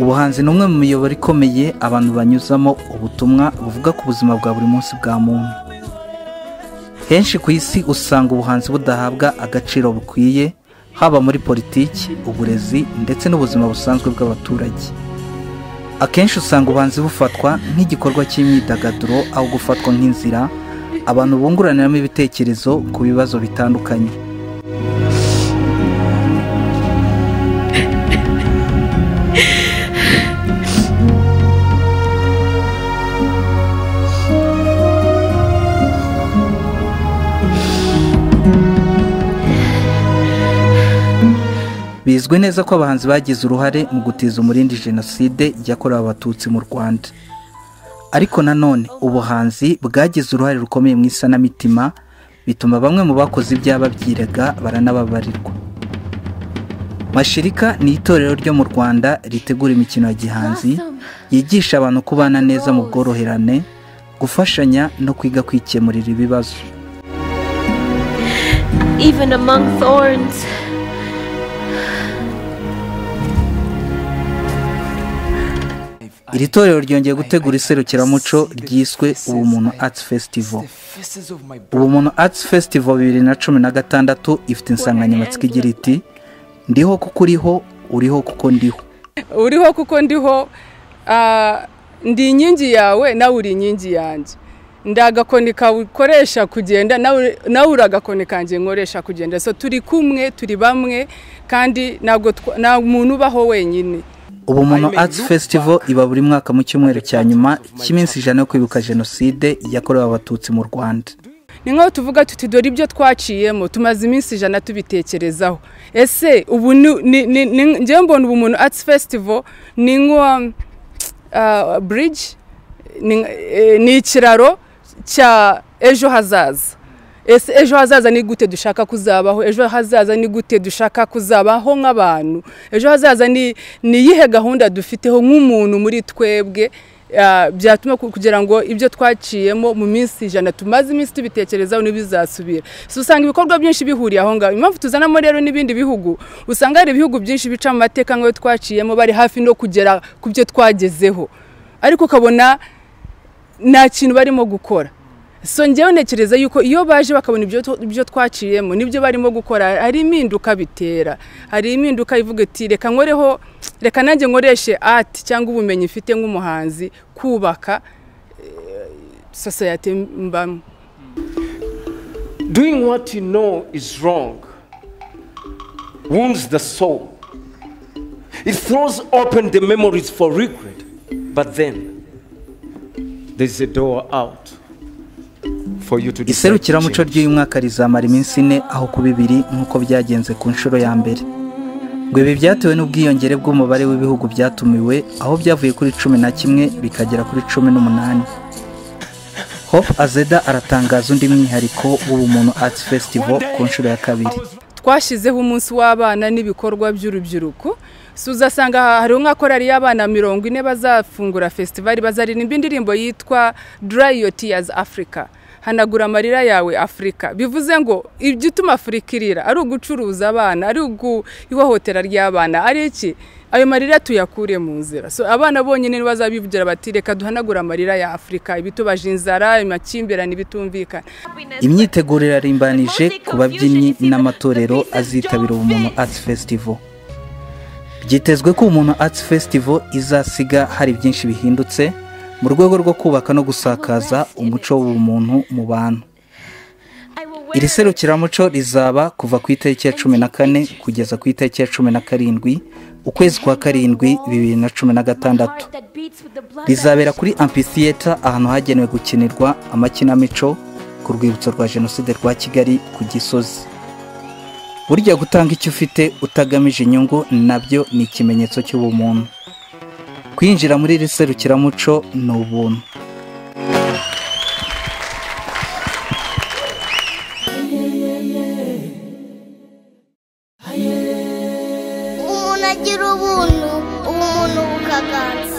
ubuhanzi ni umwe mu miyoboro ikomeye abantu banyuzamo ubutumwa buvuga ku buzima bwa buri munsi bwa muntu henshi ku isi usanga ubuhanzi budahabwa agaciro bukwiye haba muri politiki uburezi ndetse n'ubuzima busanzwe bw'abaturage akenshi usanga ubuhanzi bufatwa nk'igikorwa cy'imyidagaduro aho gufatwa nk'inzira abantu bunguraniramo ibitekerezo ku bibazo bitandukanye bizwi neza ko abahanzi bagize uruhare mu gutiza umurindi jenoside yakorewe abatutsi mu rwanda ariko nanone ubuhanzi bwagize uruhare rukomeye mu isanamitima bituma bamwe mu bakoze ibyaha babyirega baranababarirwa mashirika ni itorero ryo mu rwanda ritegura imikino ya gihanzi yigisha abantu kubana neza mu bworoherane gufashanya no kwiga kwikemurira ibibazo even among thorns. iri torero ryongeye gutegura iserukiramuco ryiswe ubumuntu arts festival ubumuntu arts festival bibiri na cumi na gatandatu ifite insanganyamatsiko igira iti ndiho kuko uriho uriho kuko ndiho uriho kuko ndiho ah, ndi inkingi yawe nawe uri inkingi yanjye ndi agakoni kawe ukoresha kugenda nawe nawe uri agakoni kanjye nkoresha kugenda so turi kumwe turi bamwe kandi ntabwo twa- nta muntu ubaho wenyine ubumuntu arts festival iba buri mwaka mu cyumweru cya nyuma cy'iminsi ijana yo kwibuka jenoside yakorewe abatutsi mu rwanda ni nk'aho tuvuga tuti dore ibyo twaciyemo tumaze iminsi ijana tubitekerezaho ese ubu ni- ni- ni- ni- njyewe mbona ubu umuntu arts festival ni nka bridge ni- eh, ni ikiraro cya ejo hazaza ese ejo hazaza ni gute dushaka kuzabaho ejo hazaza ni gute dushaka kuzabaho nk'abantu ejo hazaza ni ni iyihe gahunda dufiteho nk'umuntu muri twebwe ah, byatuma ku- kugira ngo ibyo twaciyemo mu minsi ijana tumaze iminsi tubitekerezaho ntibizasubira so usanga ibikorwa byinshi bihuriye aho ngaho impamvu tuzanamo rero n'ibindi bihugu usanga hari ibihugu byinshi bica mu mateka nk'ayo twaciyemo bari hafi no kugera ku byo twagezeho ariko ukabona nta kintu barimo gukora so njyewe ntekereza yuko iyo baje bakabona ibyo tu- ibyo twaciyemo nibyo barimo gukora hari impinduka bitera hari impinduka ivuga iti reka nkoreho reka nanjye nkoreshe ati cyangwa ubumenyi mfite nk'umuhanzi kubaka eh, sosiyete mbamo Doing what you know is wrong wounds the soul. It throws open the memories for regret. But then, there's a door out for you to decide to iserukiramuco change. ry'uyu mwaka rizamara iminsi ine aho kuba ibiri nk'uko byagenze ku nshuro ya mbere ngo ibi byatewe n'ubwiyongere bw'umubare w'ibihugu byatumiwe aho byavuye kuri cumi na kimwe bikagera kuri cumi n'umunani hope azeda aratangaza undi mwihariko w'ubumuntu arts festival ku nshuro ya kabiri twashyizeho umunsi w'abana n'ibikorwa by'urubyiruko so uzasanga hariho nka korari y'abana mirongo ine bazafungura festivali bazaririmba indirimbo yitwa dry your tears africa hanagura amarira yawe afurika bivuze ngo ibyo utuma afurika irira ari ugucuruza abana ari ugu- ihohotera ry'abana ari iki ayo marira tuyakure mu nzira so abana bonyine ntibazabivugira bati reka duhanagure amarira ya afurika ibitubaje inzara amakimbirane ibitumvikana imyiteguro irarimbanije ku babyinnyi n'amatorero azitabira ubumuntu arts festival byitezwe ko ubumuntu arts festival izasiga hari byinshi bihindutse mu rwego rwo kubaka no gusakaza umuco w'ubumuntu mu bantu iri serukiramuco rizaba kuva ku itariki ya cumi na kane kugeza ku itariki ya cumi na karindwi ukwezi kwa karindwi bibiri na cumi na gatandatu rizabera kuri amphitheater ahantu hagenewe gukinirwa amakinamico ku rwibutso rwa jenoside rwa kigali ku gisozi burya gutanga icyo ufite utagamije inyungu nabyo ni ikimenyetso cy'ubumuntu kwinjira muri iri serukiramuco ni ubuntu umuntu agira ubuntu ubumuntu bukaganza